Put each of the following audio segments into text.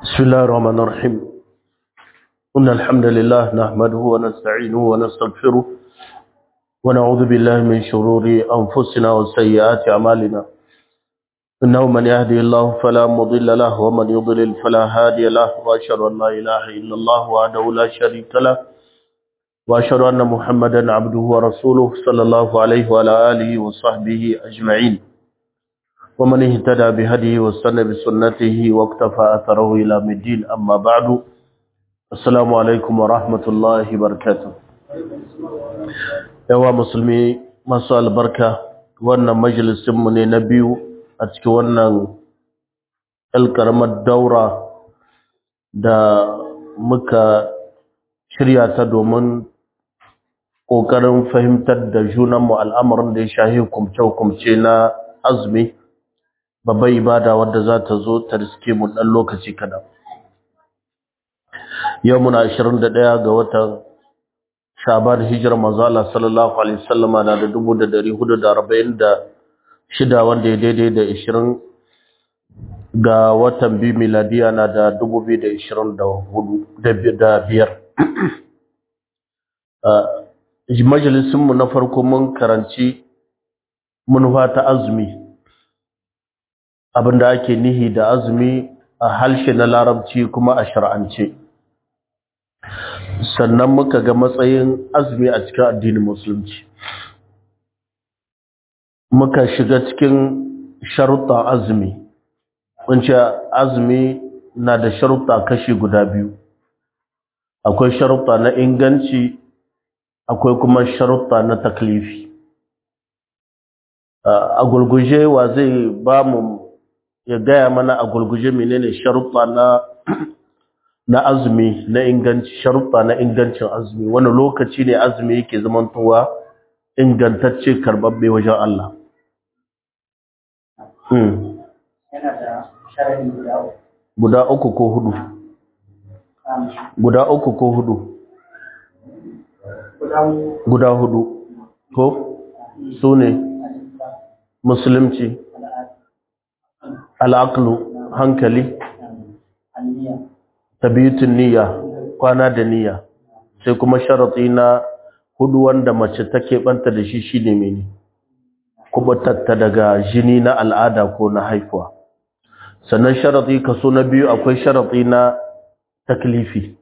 بسم الله الرحمن الرحيم إن الحمد لله نحمده ونستعينه ونستغفره ونعوذ بالله من شرور أنفسنا وسيئات أعمالنا إنه من يهدي الله فلا مضل له ومن يضلل فلا هادي له وأشهد أن لا إله إلا الله وحده لا شريك له وأشهد أن محمدا عبده ورسوله صلى الله عليه وعلى آله وصحبه أجمعين ومن اهتدى بهديه واستنى بسنته واقتفى أثره إلى الدين أما بعد السلام عليكم ورحمة الله وبركاته yawa musulmi masu albarka wannan majalisinmu ne na biyu a cikin wannan ƙaramar daura da muka shirya ta domin ƙoƙarin fahimtar da junanmu al'amarin da ya shahi hukumce-hukumce na azumi babbar ibada wadda za ta zo ta riske mu ɗan lokaci kaɗan. Yau muna 21 ga watan Shaban hijirar mazala sallallahu Alaihi wasallama na da 446 wanda ya daidai da 20 ga watan biyu miladiya na da 2025. Majalisunmu na farko mun karanci manufa ta azumi. abinda ake nihi da azumi a halshe na larabci kuma a shar'ance sannan muka ga matsayin azumi a cikin addinin musulunci muka shiga cikin sharuɗa azumi wance azumi na da sharuɗa kashi guda biyu akwai sharuɗa na inganci akwai kuma sharuɗa na taklifi a gulguje wa zai ba mu ya gaya mana a gulguje menene sharuɗa na na azumi na inganci sharuɗa na ingancin azumi wani lokaci ne azumi yake zamantowa ingantacce karbabbe wajen Allah hmm. guda uku ko hudu guda uku ko hudu guda hudu ko su ne musulunci al'aqlu hankali tabiyutun niyya kwana da niyya sai kuma sharati na hudu wanda mace take banta da shi shine mene kubutatta daga jini na al'ada ko na haifuwa sannan sharati kaso na biyu akwai sharati na taklifi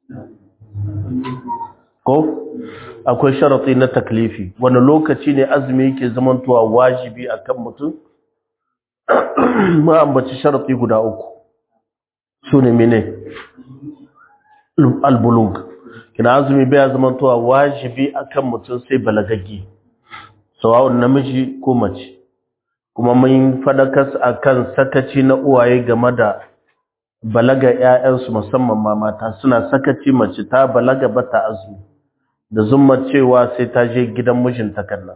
ko akwai sharati na taklifi wani lokaci ne azumi yake zamantowa wajibi akan mutum ma ambaci sharafi guda uku su ne mene albulug kina azumi bai zamantowa wajibi akan mutum sai balagaggi sawa'un namiji ko mace kuma mun fadakas akan sakaci na uwaye game da balaga ƴaƴansu musamman ma mata suna sakaci mace ta balaga bata azumi da zumma cewa sai ta je gidan mijinta kannan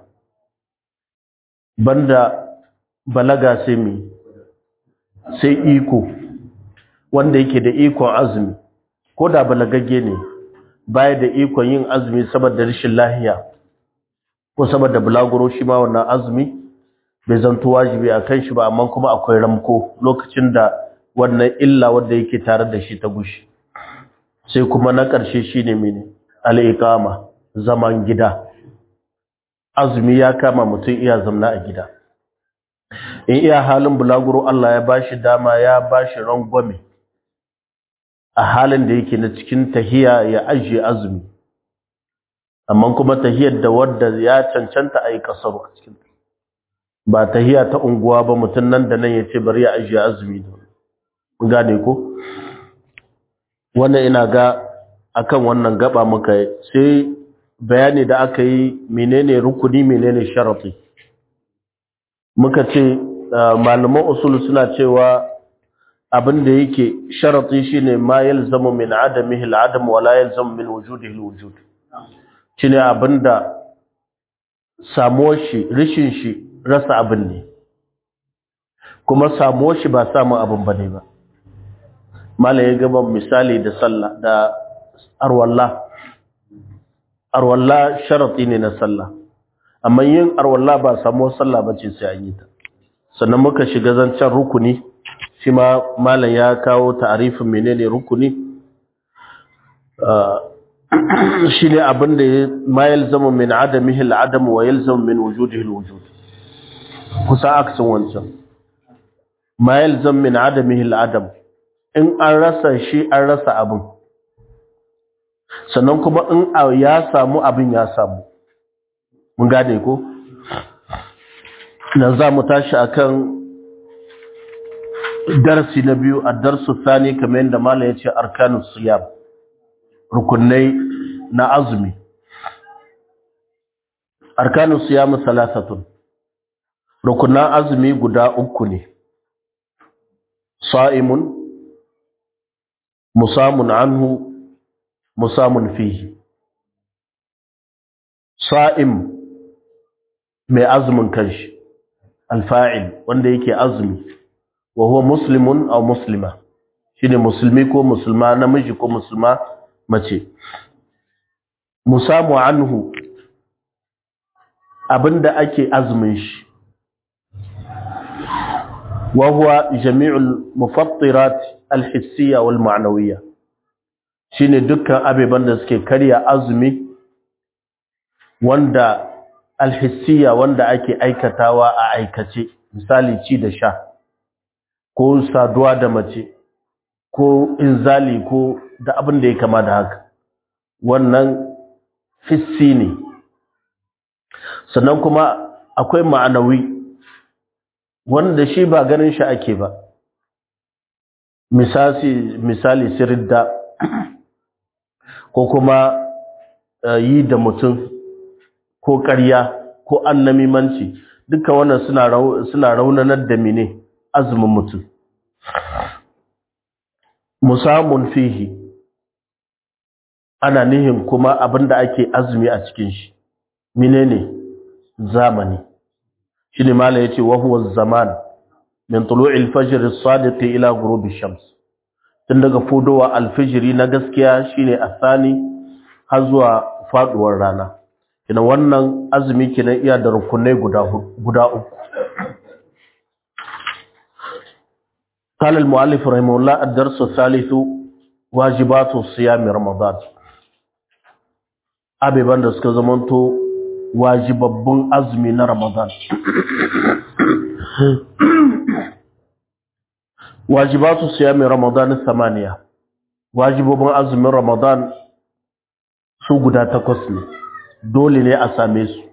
banda balaga sai mi sai iko wanda yake da ikon azumi ko da balagagge ne baya da ikon yin azumi saboda rashin lahiya ko saboda bulaguro shi ma wannan azumi bai zanto wajibi a kan shi ba amma kuma akwai ramko lokacin da wannan illa wanda yake tare da shi ta gushi sai kuma na ƙarshe shine mene al-iqama zaman gida azumi ya kama mutum iya zamna a gida in iya halin bulaguro Allah ya bashi dama ya bashi rangwame a halin da yake na cikin tahiya ya ajiye azumi amma kuma tahiyar da wadda ya cancanta a yi kasaru a cikin ba tahiya ta unguwa ba mutum nan da nan ya ce bari ya ajiye azumi da gane ko wannan ina ga akan wannan gaba muka sai bayani da aka yi menene rukuni menene sharafi muka ce malaman usul suna cewa abin da yake sharati shine ma yalzamu min adamihi al-adam wa la yalzamu min wujudihi al-wujud shine abinda samuwar shi rishin shi rasa abin ne kuma samuwar shi ba samun abin bane ba mala ya gaba misali da sallah da arwalla arwalla sharati ne na sallah amma yin arwalla ba samuwar sallah bace sai an yi ta sannan muka shiga zancen rukuni shi ma malam ya kawo ta'arifin menene rukuni shi ne abin da ma yalzamu min adamihi al'adam wa yalzamu min wujudihi alwujud kusa aksin wancan ma yalzamu min adamihi al'adam in an rasa shi an rasa abin sannan kuma in ya samu abin ya samu mun gane ko nan za mu tashi akan darasi na biyu a darsu sani kamar yadda malam ya ce arkanus siyam rukunai na azumi arkanus siyam salasatun rukunan azumi guda uku ne sa'imun musamun anhu musamun fihi sa'im mai azumin kanshi alfa'il wanda yake azumi wa huwa muslimun aw muslima shine musulmi ko musulma namiji ko musulma mace musamu anhu abinda ake azumin shi wa huwa jami'ul mufattirat alhissiyya wal ma'nawiyya shine dukkan abeban da suke karya azumi wanda alhissiyya wanda ake aikatawa a aikace misali ci da sha ko saduwa da mace ko inzali ko da abin da ya kama da haka wannan fissi ne sannan kuma akwai ma'anawi wanda shi ba ganin shi ake ba misali misali siridda ko kuma yi da mutum ko ƙarya ko annamimanci duka wannan suna raunanar da mine azumin mutum musamun fihi ana nihin kuma abinda ake azumi a cikin shi menene zamani shine mala yace wa huwa zaman min tulu'il fajr as-sadiq ila ghurub ash-shams tun daga fudowa al-fajr na gaskiya shine asani har zuwa faduwar rana kina wannan azumi kina iya da rukunai guda guda uku قال المؤلف رحمه الله الدرس الثالث واجبات صيام رمضان abeban da suka zamanto wajibabbun azumi na Ramadan wajibatu siyami Ramadan samaniya wajibobin azumin Ramadan su guda takwas ne dole ne a same su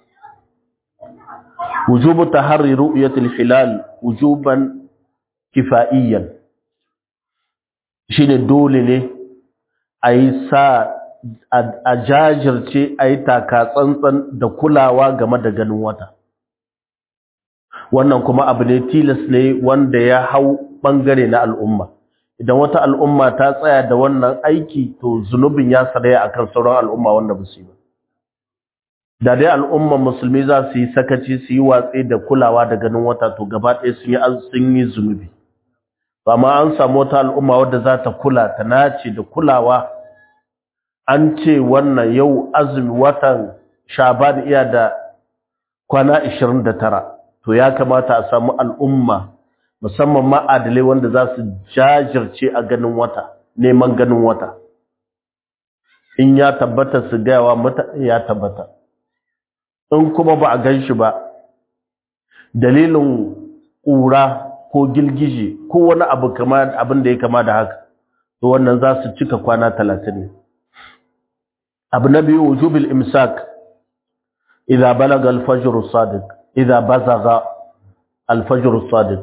wujubu taharri ru'yatil hilal wujuban kifaiyan shine dole ne a yi sa a jajirce a yi taka tsantsan da kulawa game da ganin wata wannan kuma abu ne tilas ne wanda ya hau bangare na al'umma idan wata al'umma ta tsaya da wannan aiki to zunubin ya saraya akan sauran al'umma wanda ba su yi ba da dai al'umman musulmi za su yi sakaci su yi watsi da kulawa da ganin wata to gaba ɗaya sun yi sun yi zunubi amma an samu wata al'umma wadda za ta kula ta nace da kulawa an ce wannan yau azumi watan shaban iya da kwana 29 to ya kamata a samu al'umma musamman ma'adalai wanda za su jajirce a ganin wata neman ganin wata in ya tabbata su gayawa mutane ya tabbata in kuma ba a gan shi ba dalilin ƙura ko gilgije ko wani abu kama abin da ya kama da haka to wannan za su cika kwana talatin ne abu na biyu wujubil imsak idza balaga al-fajr as-sadiq idza bazaga al-fajr as-sadiq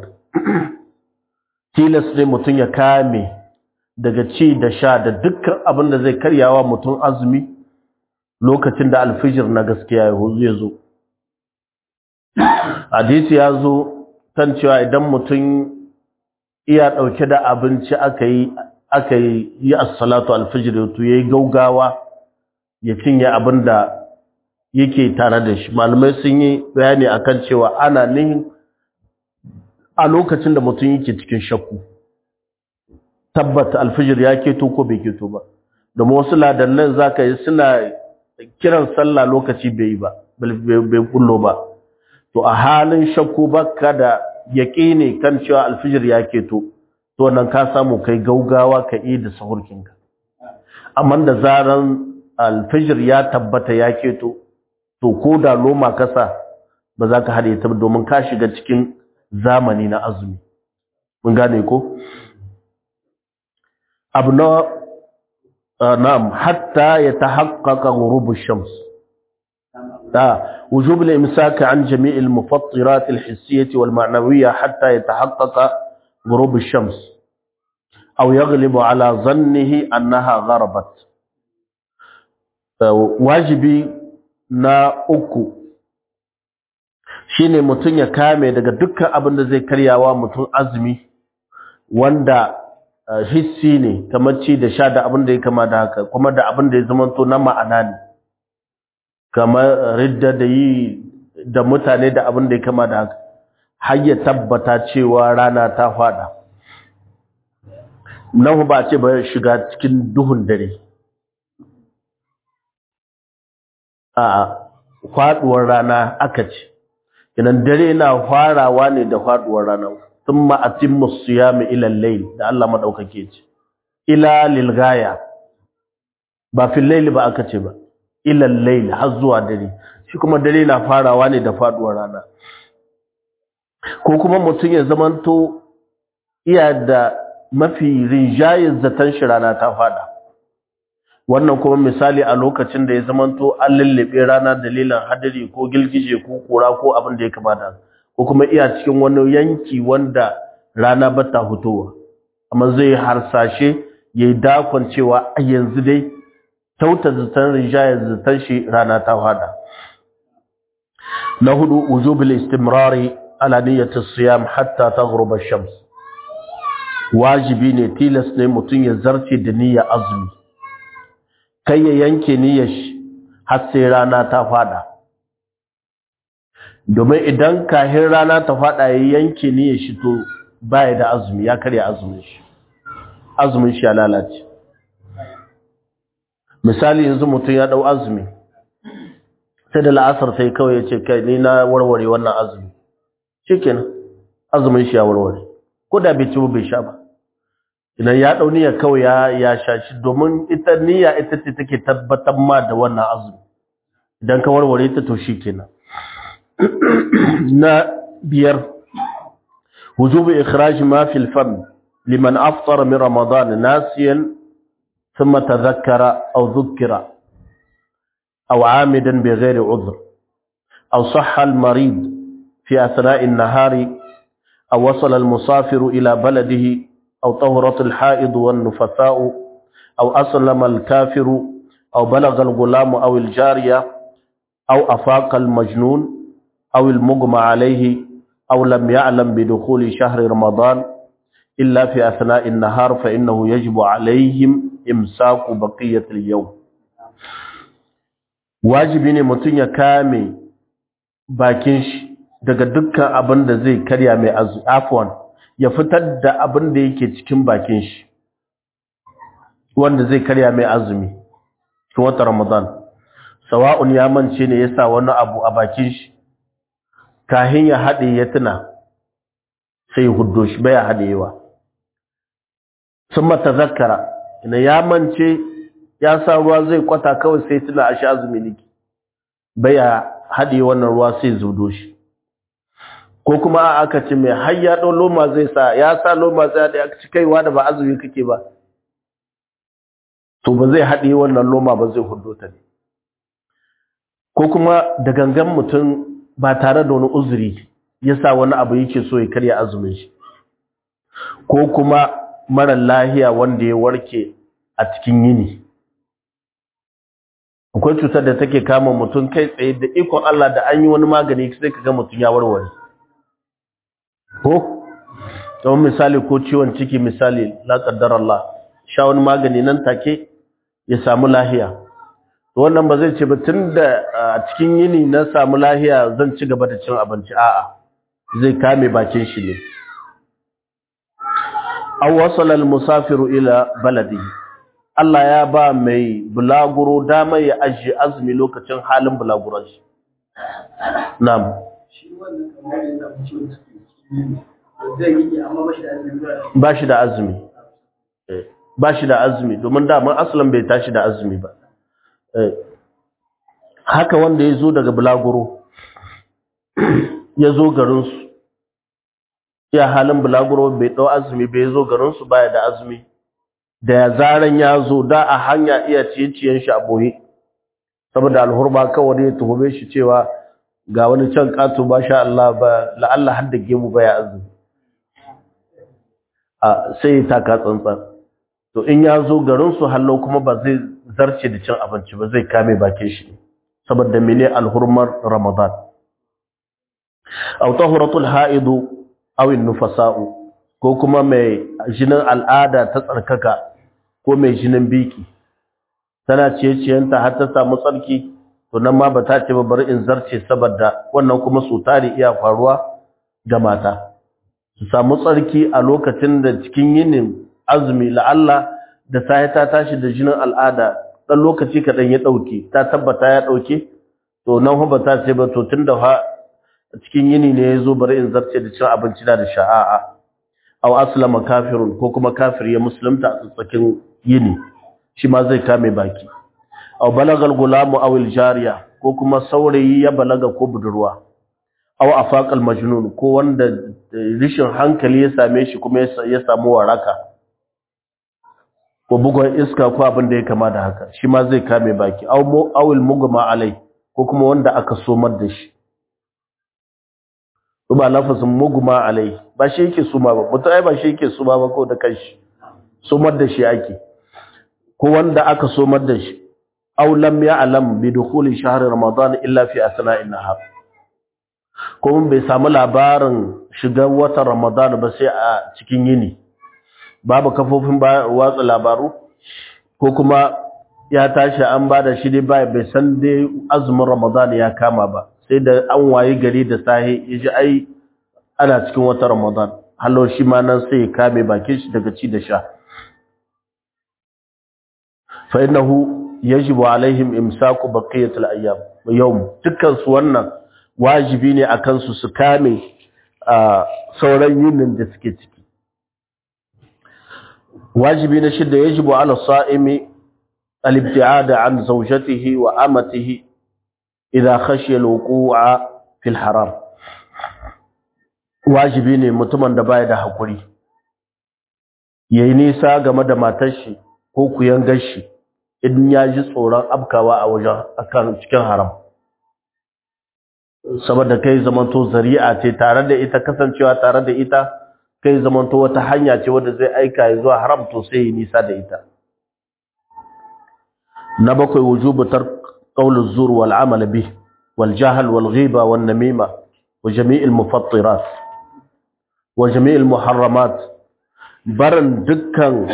tilas ne mutun ya kame daga ci da sha da dukkan abin da zai karyawa mutun azumi lokacin da al-fajr na gaskiya ya zo hadisi ya zo kan cewa idan mutun iya dauke da abinci aka yi aka yi as-salatu al-fajr to yayi gaugawa ya cinye abin da yake tare da shi malamai sun yi bayani akan cewa ana nihin a lokacin da mutum yake cikin shakku tabbata alfijir ya keto ko bai keto ba domin wasu ladannan zaka yi suna kiran sallah lokaci bai yi ba bai kullo ba to a halin shakku baka da yaqini kan cewa alfijir ya keto to nan ka samu kai gaugawa ka yi da sahurkinka amma da zaran alfijir ya tabbata ya keto to ko da loma kasa ba za ka haɗe ta domin ka shiga cikin zamani na azumi mun gane ko abu na na'am hatta ya tahaqqaqa ghurub ash-shams da wujub al-imsak an jami' al-mufattirat al-hissiyyah wal-ma'nawiyyah hatta yatahaqqaqa ghurub ash-shams aw yaghlibu ala dhannihi annaha gharabat wajibi na uku shine mutum ya kame daga dukkan abin da zai karyawa mutum azumi wanda hissi ne kamar ci da sha da abin da ya kama da haka kuma da abin da ya zamanto na ma'ana ne kamar ridda da yi da mutane da abin da ya kama da haka har ya tabbata cewa rana ta fada nan ba ce ba shiga cikin duhun dare a faduwar rana aka ce idan dare na farawa ne da faduwar rana thumma atimmu siyama ila al-layl da Allah madaukake ce ila lil gaya ba fil layl ba aka ce ba ila al-layl har zuwa dare shi kuma dare na farawa ne da faduwar rana ko kuma mutum ya zamanto iya da mafi rinjayin zaton shi rana ta fada wannan kuma misali a lokacin da ya zamanto an lullube rana dalilin hadari ko gilgije ko kura ko abin da ya kamata ko kuma iya cikin wani yanki wanda rana ba ta fitowa amma zai harsashe ya yi dakon cewa a yanzu dai tauta zaton rinjayar zaton shi rana ta fada na hudu wujubul istimrari ala niyyati siyam hatta taghruba ash-shams wajibi ne tilas ne mutum ya zarce da niyyar azumi kai ya yanke niyyar shi har sai rana ta fada domin idan kahin rana ta fada ya yanke niyyar shi to baya da azumi ya karya azumin shi azumin shi ya lalace misali yanzu mutum ya dau azumi sai da la'asar sai kawai ya ce kai ni na warware wannan azumi shikenan azumin shi ya warware ko da bai ci bai sha ba idan ya dau niyya kawai ya ya sha shi domin ita niyya ita ce take tabbatar ma da wannan azumi idan ka warware ta to shikenan na biyar wujubu ikhraj ma fi al-fam liman aftara min ramadan nasiyan thumma tadhakkara aw dhukkira aw amidan bighayri udhr aw sahha al-marid fi athna'i an-nahari aw wasala al-musafir ila baladihi أو طهرة الحائض والنفثاء أو أسلم الكافر أو بلغ الغلام أو الجارية أو أفاق المجنون أو المغمى عليه أو لم يعلم بدخول شهر رمضان إلا في أثناء النهار فإنه يجب عليهم إمساك بقية اليوم واجبين متن كامي باكنش daga dukkan abin da zai karya mai afwan ya fitar da abin da yake cikin bakin shi wanda zai karya mai azumi cikin wata ramadan sawa'un ya mance ne yasa wani abu a bakin shi kahin ya haɗe ya tuna sai huddo shi baya haɗewa sun mata zakara ina ya mance ya sa ruwa zai kwata kawai sai tuna a shi azumi niki baya haɗe wannan ruwa sai zudo shi ko kuma aka ce mai har ya ɗau loma zai sa ya sa loma zai haɗe aka ci kaiwa da ba azumi kake ba to ba zai haɗe wannan loma ba zai hudo ta ne ko kuma da gangan mutum ba tare da wani uzuri ya sa wani abu yake so ya karya azumin shi ko kuma mara lahiya wanda ya warke a cikin yini akwai cutar da take kama mutum kai tsaye da ikon Allah da an yi wani magani sai ka ga mutum ya warware ko kamar misali ko ciwon ciki misali la qaddar Allah sha wani magani nan take ya samu lahiya to wannan ba zai ce ba tunda a cikin yini na samu lahiya zan ci gaba da cin abinci a'a zai kame bakin shi ne aw wasala al-musafiru ila baladihi Allah ya ba mai bulaguro dama ya ajiye azumi lokacin halin bulaguron shi na'am shi wannan kamar yana ciwon ciki ba shi da azumi ba shi da azumi domin daman asalin bai tashi da azumi ba haka wanda ya zo daga bulaguro ya zo garinsu ya halin bulaguro bai ɗau azumi bai zo garinsu baya da azumi da ya zaren ya zo da a hanya iya ciye-ciyen shi a boye saboda alhurma kawai ya tuhume shi cewa ga wani can ƙato ba sha Allah ba la'alla har da gemu baya azumi a sai ya taka tsantsan to in ya zo garinsu hallo kuma ba zai zarce da cin abinci ba zai kame bakin shi saboda mene alhurmar ramadan aw tahuratul haidu aw nufasa'u ko kuma mai jinin al'ada ta tsarkaka ko mai jinin biki tana ciye-ciyenta har ta samu tsarki to nan ma ba ta ce ba bari in zarce saboda wannan kuma su tare iya faruwa ga mata su samu tsarki a lokacin da cikin yinin azumi la'alla da sai ta tashi da jinin al'ada dan lokaci kaɗan ya ɗauke ta tabbata ya ɗauke to nan ba ta ce ba to tun da fa cikin yini ne ya zo bari in zarce da cin abinci da sha'a'a aw aslama kafirun ko kuma kafir ya musulunta a tsakin yini shi ma zai kame baki aw balagal gulamu aw jariya ko kuma saurayi ya balaga ko budurwa aw afaqal majnun ko wanda rishin hankali ya same shi kuma ya samu waraka ko bugon iska ko abin da ya kama da haka shi ma zai kame baki aw awil mugma alai ko kuma wanda aka somar da shi ba lafazin mugma alai ba shi yake suma ba mutum ai ba shi yake suma ba ko da kanshi somar da shi ake ko wanda aka somar da shi aw lam ya'lam bi dukhuli shahr ramadan illa fi asna'in nahar ko mun bai samu labarin shigar watan ramadan ba sai a cikin yini babu kafofin watsa labaru ko kuma ya tashi an bada shi dai bai san dai azumin ramadan ya kama ba sai da an waye gari da sahi yaji ai ana cikin watan ramadan hallo shi ma nan sai ya kame bakin shi daga ci da sha fa innahu yajibu alaihim imsaku baqiyatul ayyam yawm dukkan su wannan wajibi ne akan su su kame sauran yinin da suke ciki wajibi na shidda yajibu ala sa'imi al-ibti'ad an zawjatihi wa amatihi idha khashiya al-wuqu'a fil haram wajibi ne mutumin da baya da hakuri yayi nisa game da matar shi ko kuyan gashi idan ya ji tsoron afkawa a wajen akan cikin haram saboda kai zamanto zari'a ce tare da ita kasancewa tare da ita kai zamanto wata hanya ce wadda zai aika ya zuwa haram to sai yi nisa da ita na bakwai wujubu tar qawl zur wal amal bih wal jahl wal ghiba wan namima wa jami' al mufattirat wa jami' al muharramat barin dukkan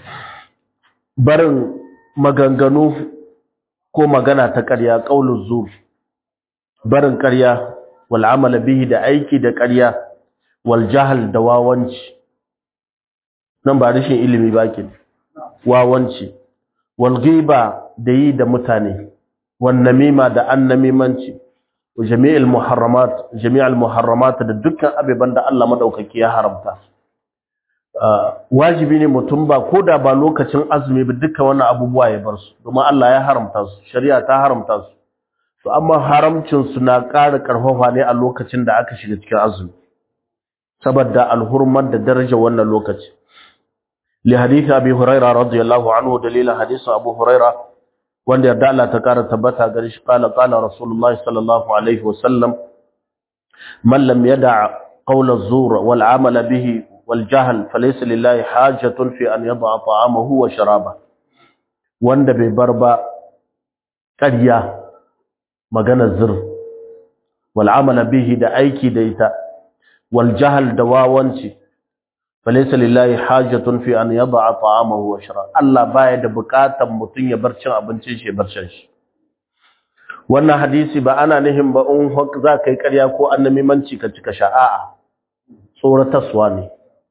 barin maganganu ko magana ta ƙarya qawl zur barin ƙarya wal amal bihi da aiki da ƙarya wal jahal da wawanci nan ba rashin ilimi ba ke wawanci wal ghiba da yi da mutane wan namima da annamimanci wa jami'il muharramat jami'al muharramat da dukkan abeban da Allah madaukaki ya haramta wajibi ne mutum ba koda ba lokacin azumi ba dukkan wannan abubuwa ya bar su domin Allah ya haramta su shari'a ta haramta su to amma haramcin su na ƙara ƙarfafa ne a lokacin da aka shiga cikin azumi saboda alhurman da daraja wannan lokaci li hadisi abi huraira radiyallahu anhu dalilan hadisi abu huraira wanda yarda Allah ta kara tabbata gare shi qala qala rasulullahi sallallahu alaihi wasallam man lam yada' qawla az-zur wal 'amala bihi wal jahl falaysa lillahi hajatun fi an yada'a ta'amahu wa sharaba wanda bai bar ba ƙarya magana zur wal 'amala bihi da aiki da ita والجهل دواwanci falaysa lillahi hajatun fi an yad'a ta'amahu wa shara Allah baya da bukatan mutun ya bar cin abincin shi bar shan shi wannan hadisi ba ana nihin ba in za kai ƙarya ko annabi manci ka cika sha'a tsoratarwa ne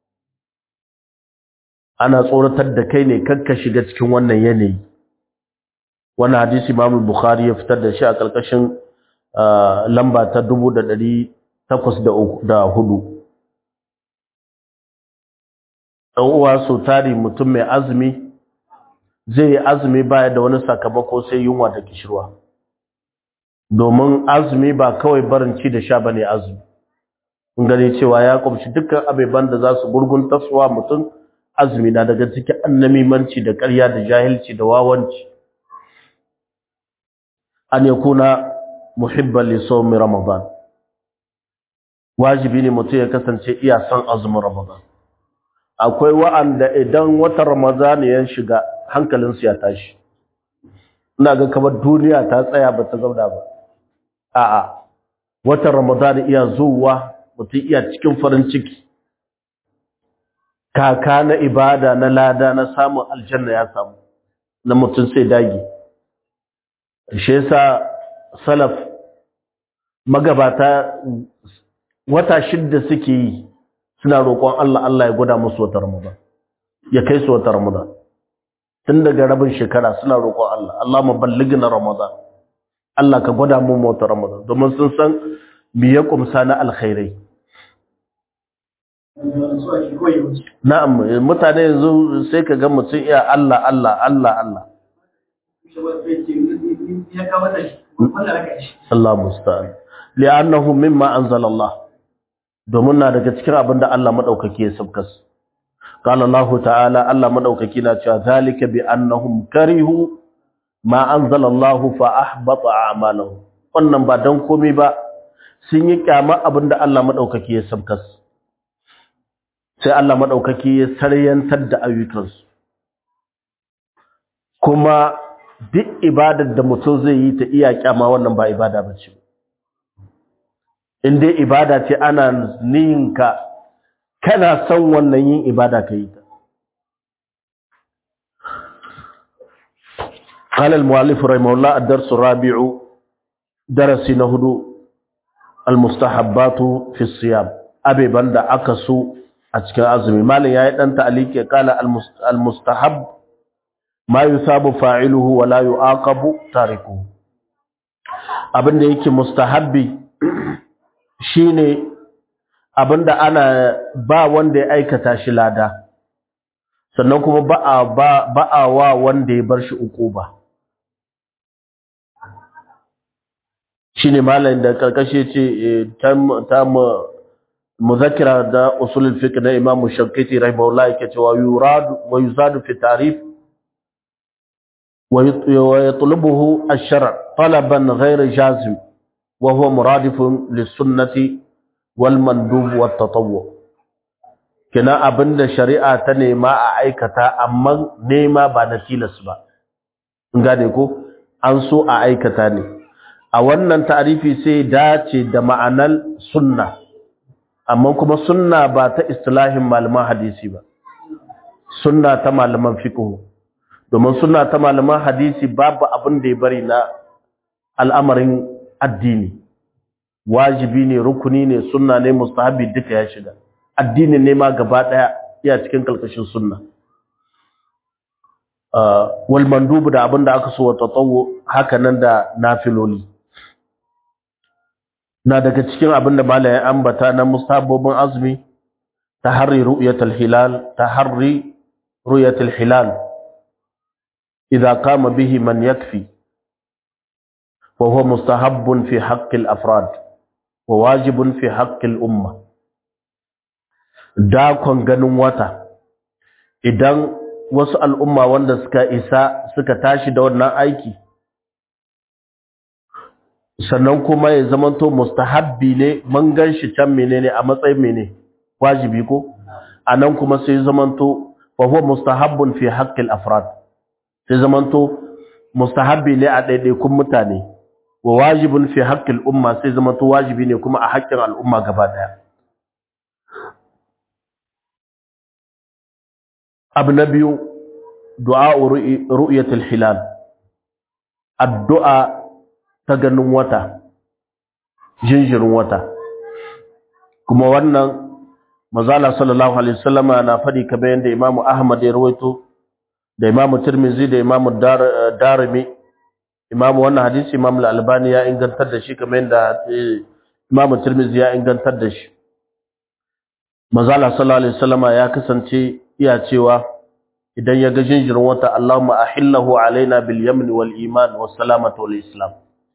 ana tsoratar da kai ne kakka shiga cikin wannan yanayi wannan hadisi Imam Bukhari ya fitar da shi a ƙarƙashin lamba ta 1800 takwas da hudu dan uwa so tari mutum mai azumi zai yi azumi baya da wani sakamako sai yunwa da kishirwa domin azumi ba kawai barin ci da sha bane azumi kun gane cewa ya kumshi dukkan abeban da za su gurgun taswa mutum azumi na daga cikin annamimanci da ƙarya da jahilci da wawanci an yakuna muhibban li sawmi ramadan wajibi ne mutum ya kasance iya son azumin ramadan akwai wa'anda idan watan ramadan ya shiga hankalinsu ya tashi ina ga kamar duniya ta tsaya ba ta zauna ba a'a watan ramadan iya zuwa mutum iya cikin farin ciki kaka na ibada na lada na samun aljanna ya samu na mutum sai dagi shi yasa salaf magabata wata shidda suke yi suna roƙon Allah Allah ya gwada musu wata Ramadan ya kai su wata Ramadan tun daga rabin shekara suna roƙon Allah Allah mu balligna Ramadan Allah ka gwada mu wata Ramadan domin sun san me ya kumsa na alkhairai na'am mutane yanzu sai ka ga mutum iya Allah Allah Allah Allah Allah musta'an li'annahu mimma anzala Allah domin na daga cikin abin da Allah madaukaki ya sabkas qala Allah ta'ala Allah madaukaki na cewa zalika bi annahum karihu ma anzala Allah fa ahbata a'malahum wannan ba dan komai ba sun yi kyama abin da Allah madaukaki ya sabkas sai Allah madaukaki ya saryantar da ayyukansu kuma duk ibadar da mutum zai yi ta iya kyama wannan ba ibada ba ce in dai ibada ce ana ninka kana son wannan yin ibada ka yi ta قال المؤلف رحمه الله الدرس الرابع درس نهدو المستحبات في الصيام أبي بند أكسو أتكى أزمي مالي يا أنت عليك قال المستحب ma yusabu fa'iluhu wa la yu'aqabu tarikuhu abinda yake mustahabbi shine abinda ana ba wanda ya aikata shi lada sannan kuma ba a ba a wa wanda ya bar shi ukuba shine malamin da karkashe ce ta muzakkira da usulul fiqh na Imam Shafi'i rahimahullah yake cewa yuradu wa yuzadu fi ta'rif ويطلبه الشرع طلبا غير جازم وهو مرادف للسنة والمندوب والتطوع كنا أبن شريعة تنما أعيكتا أما نيما بانتيلس با ngane ko an so a aikata ne a wannan ta'arifi sai dace da ma'anar sunna amma kuma sunna ba ta istilahin malaman hadisi ba sunna ta malaman fiqh domin suna ta malaman hadisi babu abin da ya bari na al'amarin addini wajibi ne rukuni ne sunna ne mustahabi duka ya shiga addini ne ma gaba daya iya cikin kalkashin sunna wal mandubu da abin da aka so wa tatawo haka nan da nafiloli na daga cikin abin da malaye ambata na mustahabobin azumi taharri ru'yatul hilal taharri ru'yatul hilal إذا قام به من يكفي وهو مستحب في حق الأفراد وواجب في حق الأمة dakon ganin wata idan wasu al'umma wanda suka isa suka tashi da wannan aiki sannan kuma ya zamanto mustahabbi ne mun gan shi can menene a matsayin mene wajibi ko anan kuma sai zamanto fa huwa mustahabbun fi haqqil afrad sai zamanto mustahabbi ne a ɗaiɗaikun mutane wa wajibin fi haƙƙin umma sai zamanto wajibi ne kuma a haƙƙin al'umma gaba ɗaya abu na biyu du'a ru'yatul hilal addu'a ta ganin wata jinjirin wata kuma wannan mazala sallallahu alaihi wasallama na faɗi kamar yadda imamu ahmad ya rawaito da imamu tirmizi da imamu darimi imamu wannan hadisi imamu al-albani ya ingantar da shi kamar yadda imamu tirmizi ya ingantar da shi mazala sallallahu alaihi wasallama ya kasance iya cewa idan ya ga jinjirin wata Allahumma ahillahu alaina bil yamn wal iman was salamatu wal islam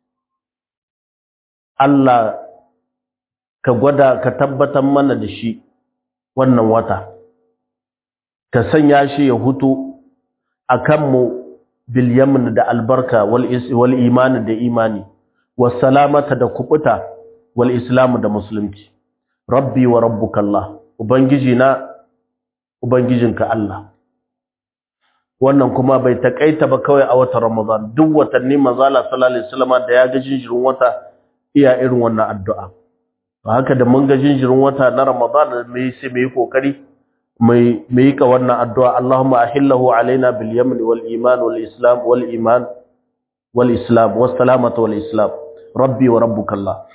Allah ka gwada ka tabbatar mana da shi wannan wata ka sanya shi ya hutu akan mu bil yamn da albarka wal wal iman da imani was salamata da kubuta wal islam da musulunci rabbi wa rabbuka Allah ubangiji na ubangijinka Allah wannan kuma bai takaita ba kawai a watan Ramadan duk watanni manzala sallallahu alaihi wasallam da ya ga jinjirin wata iya irin wannan addu'a to haka da mun ga jinjirin wata na Ramadan mai sai mai kokari mai mai ka wannan addu'a Allahumma ahillahu alaina bil yamin wal iman wal islam wal iman wal islam was salamatu wal islam rabbi wa rabbuka Allah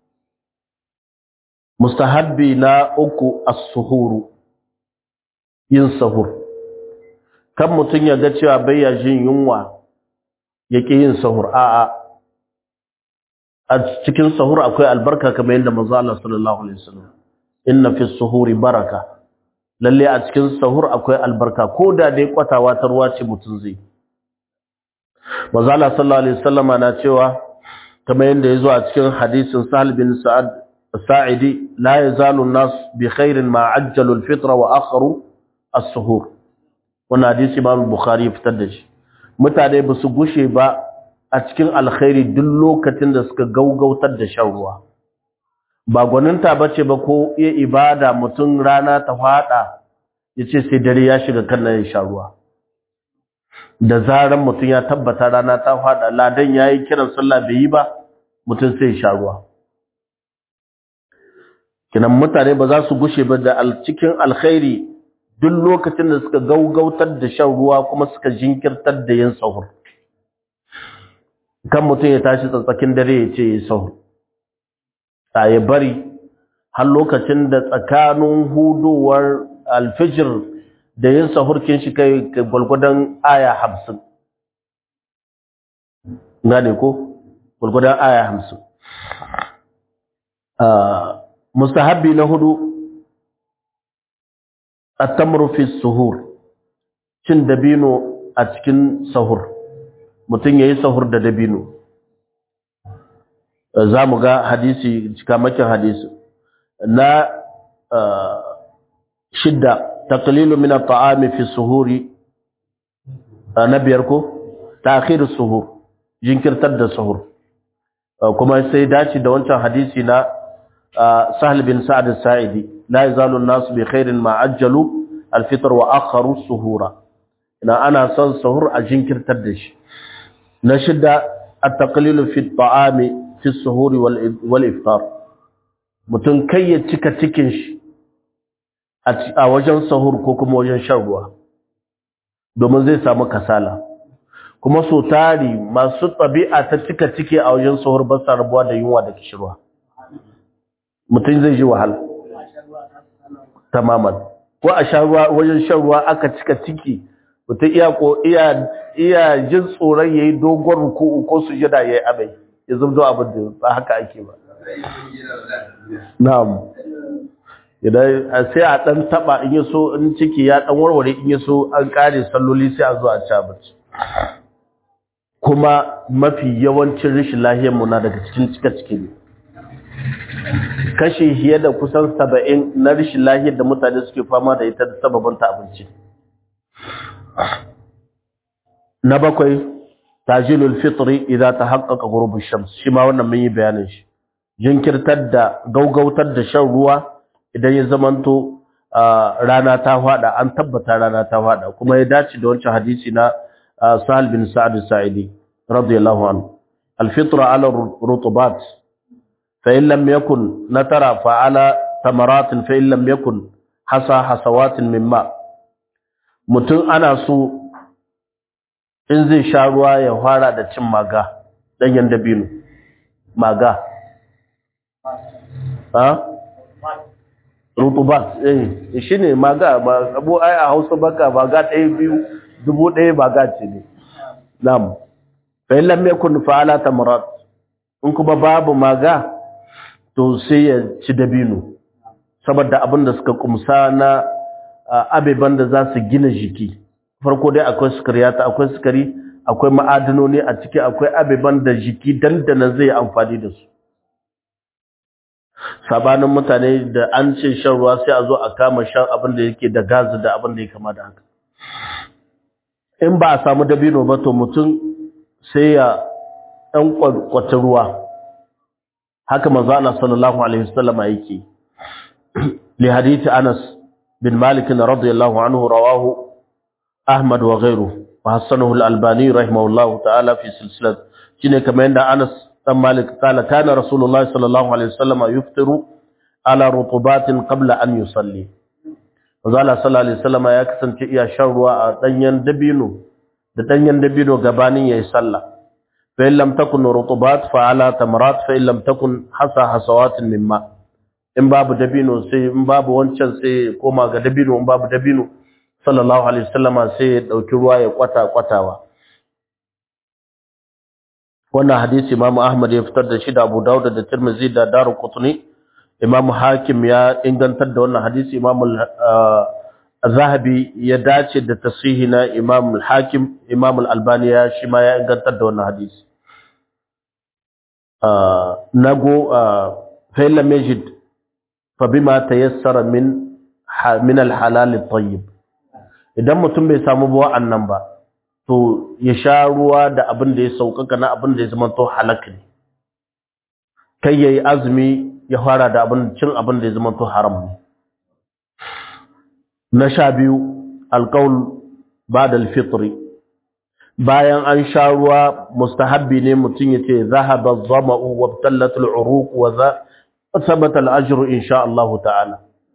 mustahabbi na uku as-suhuru yin sahur kan mutum ya ga cewa bai ya jin yunwa yake yin sahur a'a a cikin sahur akwai albarka kamar yadda manzo Allah sallallahu alaihi wasallam inna fi suhuri baraka lalle a cikin sahur akwai albarka ko da dai kwatawa ta ruwa ce mutum zai manzo Allah sallallahu alaihi wasallama na cewa kamar yadda yazo a cikin hadisin Sahal bin Sa'ad Sa'idi la yazalu an-nas bi khairin ma ajjalu al-fitra wa akharu as-suhur wannan hadisi Imam Bukhari ya fitar da shi mutane ba su gushe ba a cikin alkhairi duk lokacin da suka gaugautar da shan ruwa ba gwaninta bace ba ko iya ibada mutum rana ta fada yace sai dare ya shiga kan nan sha ruwa da zaran mutum ya tabbata rana ta fada ladan yayi kiran sallah bai yi ba mutum sai sha ruwa kinan mutane ba za su gushe ba da cikin alkhairi duk lokacin da suka gaugautar da shan ruwa kuma suka jinkirtar da yin sahur kan mutum ya tashi tsatsakin dare ya ce ya sahur a ya bari har lokacin da tsakanin hudowar alfijir da yin sahurkin shi kai gwalgwadon aya hamsin gane ko gwalgwadon aya hamsin mustahabbi na hudu at-tamru fi suhur cin dabino a cikin sahur mutum yayi sahur da dabino zamu ga hadisi cikamakin hadisi na shidda taqlilu min at-ta'ami fi suhuri na biyar ko ta'khir as-suhur jinkirtar da suhur kuma sai dace da wancan hadisi na سهل بن سعد الساعدي لا يزال الناس بخير ما عجلوا الفطر واخروا السحور ina ana son sahur a jinkirtar da shi na shida at-taqlil fi at-ta'ami fi as-suhur wal iftar mutum kai ya cika cikin shi a wajen sahur ko kuma wajen shan ruwa domin zai samu kasala kuma so tari masu tabi'a ta cika ciki a wajen sahur ba sa rabuwa da yunwa da kishirwa mutum zai ji wahala tamaman ko a sha ruwa wajen shan ruwa aka cika ciki mutum iya ko iya iya jin tsoron yayi dogon ruku'u ko sujada yayi abai ya zubdo abin da ba haka ake ba na'am idan sai a dan taba in yaso in ciki ya dan warware in yaso an kare salloli sai a zo a ci abinci kuma mafi yawancin rashin lahiyar mu na daga cikin cika ciki ne kashi fiye da kusan saba'in na rashin lahiyar da mutane suke fama da ita da sababin ta abinci na bakwai tajilul fitri idan ta haƙaƙa gurbin shams shi ma wannan mun yi bayanin shi jinkirtar da gaugautar da shan ruwa idan ya zamanto rana ta fada an tabbata rana ta fada kuma ya dace da wancan hadisi na Sahal bin Sa'ad Sa'idi radiyallahu anhu al-fitra ala rutubat فإن لم يكن نترى فعلى ثمرات فإن لم يكن حصى حصوات من ماء mutum ana so in zai sha ruwa ya fara da cin maga ɗanyen dabino maga ha? rutubat eh shi ne maga abu ai a hausa baka maga ɗaya biyu dubu ɗaya maga ce ne nam fa'in lam yakun fa'ala tamarat in kuma babu maga to sai ya ci dabino saboda abin da suka kumsa na abeban da za su gina jiki farko dai akwai sukariyata akwai sukari akwai ma'adanoni a ciki akwai abeban da jiki dandana zai amfani da su sabanin mutane da an ce shan ruwa sai a zo a kama shan abin da yake da gazi da abin da ya kama da haka in ba a samu dabino ba to mutum sai ya ɗan kwata ruwa haka manzo Allah sallallahu alaihi wasallama yake li hadisi Anas bin Malik radiyallahu anhu rawahu Ahmad wa ghayruhu wa hasanahu al-Albani rahimahullahu ta'ala fi silsilat shine kamar yadda Anas dan Malik kala kana Rasulullah sallallahu alaihi wasallama yuftiru ala rutubatin qabla an yusalli manzo Allah sallallahu alaihi wasallama ya kasance iya shan ruwa a danyen dabino da danyen dabino gabanin yayi sallah فإن لم تكن رطوبات فعلى تمرات فإن لم تكن حصى حصوات من ماء in babu dabino sai in babu wancan sai koma ga dabino in babu dabino sallallahu alaihi wasallama sai ya dauki ruwa ya kwata kwatawa wannan hadisi Imam Ahmad ya fitar da shi da Abu Dawud da Tirmidhi da Darqutni Imam Hakim ya ingantar da wannan hadisi Imam Zahabi ya dace da tasihi na Imam Hakim Imam Al-Albani ya shi ma ya ingantar da wannan hadisi nago fa lam yajid fa bima tayassara min min al-halal at-tayyib idan mutum bai samu ba wa'annan ba to ya sha ruwa da abin da ya saukaka na abin da ya zama to halak ne kai yayi azumi ya fara da abin cin abin da ya zama to haram ne na sha biyu alqaul ba'da al-fitr bayan an sha ruwa mustahabbi ne mutum yace zahaba az-zama'u wa btallat al-uruq wa thabata al-ajru insha Allah ta'ala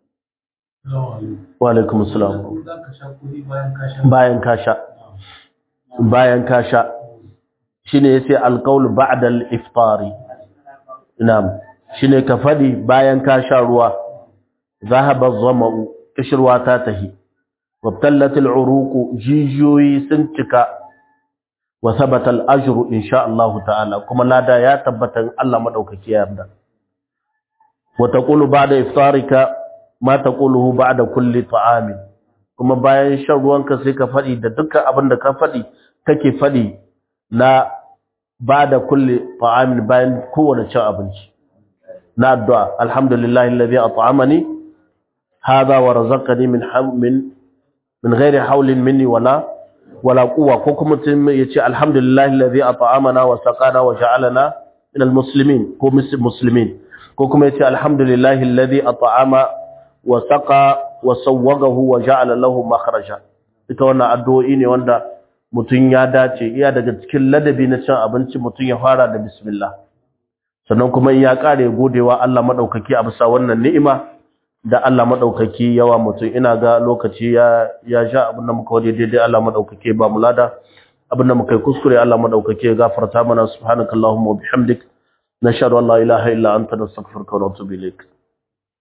wa alaikum assalam bayan ka sha bayan ka sha shine yace alqaul ba'da al-iftari na'am shine ka fadi bayan ka sha ruwa zahaba az-zama'u kishirwa ta tahi wabtallat al-uruq jijiyoyi sun cika wa thabata al-ajru insha Allah ta'ala kuma lada ya tabbata Allah madaukaki ya yarda wa taqulu ba'da iftarika ma taquluhu ba'da kulli ta'amin kuma bayan shan ruwanka sai ka fadi da dukkan abin da ka fadi kake fadi na ba'da kulli ta'amin bayan kowane cin abinci na addu'a alhamdulillahi alladhi at'amani hadha wa razaqani min min min ghairi hawlin minni wala wala quwwa ko kuma mutum yace alhamdulillahi alladhi at'amana wa saqana wa ja'alana min almuslimin ko muslimin ko kuma yace alhamdulillahi alladhi at'ama wa saqa wa sawwagahu wa ja'ala lahu makhraja ita wannan addu'o'i ne wanda mutum ya dace iya daga cikin ladabi na cin abinci mutum ya fara da bismillah sannan kuma in ya kare godewa Allah madaukaki a bisa wannan ni'ima da Allah madaukaki yawa mutum ina ga lokaci ya ya sha abin da muka wade daidai Allah madaukaki ba mu lada abin da muka yi kuskure Allah madaukaki ya gafarta mana subhanakallahumma wa bihamdik nashhadu an la ilaha illa anta nastaghfiruka wa natubu ilaik